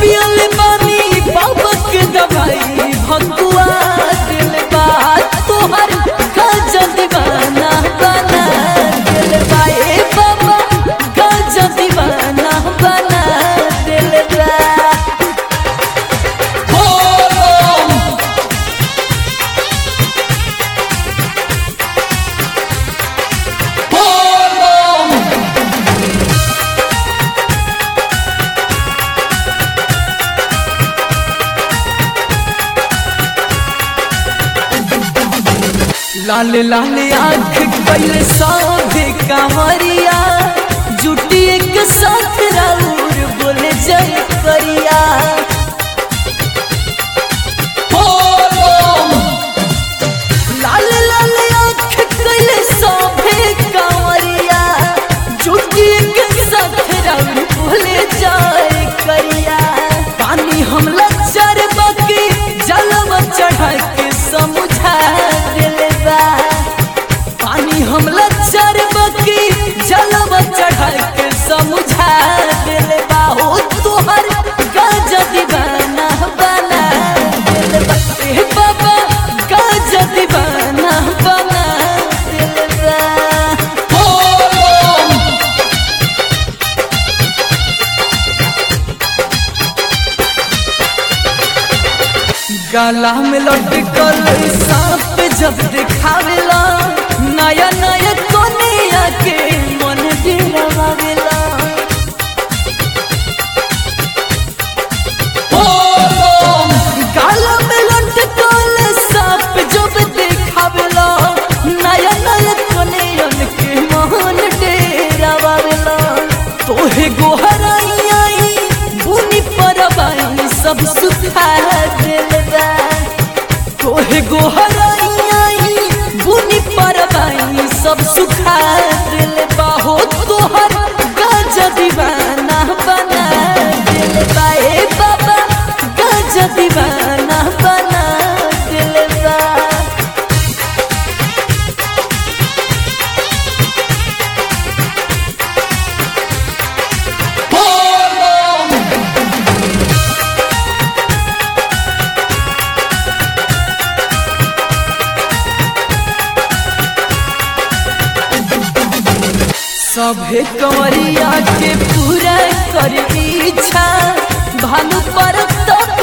पियल बानी बाबा के दवाई भगुआ दिल बा तोहर गजा दीवाना बना दिल बा ए बाबा गजा दीवाना बना दिल बा लाल लाल आँख कैले सौभे कांवरिया जुटी एक साथ राउर बोले जय करिया लाल लाल आँख कैले सौभे कांवरिया जुटी एक साथ राउर बोले जय करिया पानी हमला चार बाकी जलवा चढ़ा के समझा दिले बा पानी हमला चार बाकी जलवा चढ़ा के समझा दिले बा हो तोहर गजा दीवाना बना दिले बा ए बाबा गजा दीवाना बना दिले बा गला में लटकल सांप जब दिखावेला नया नया कोनिया के मन गिरवावेला गला में लटकल सांप जब दिखावेला नया नया कोनिया के मन डेरावेला तोहे गोहराई बुनी परबाई सब सुखा दिलबा तोहे गोहराई बुनी परबाई सब सुखा दिलबा हो तोहर गजा दीवाना बना दिलबा ए बाबा गजा दीवाना बना दिलबा सभे कंवरिया के पूरा कर इच्छा भानु पर तक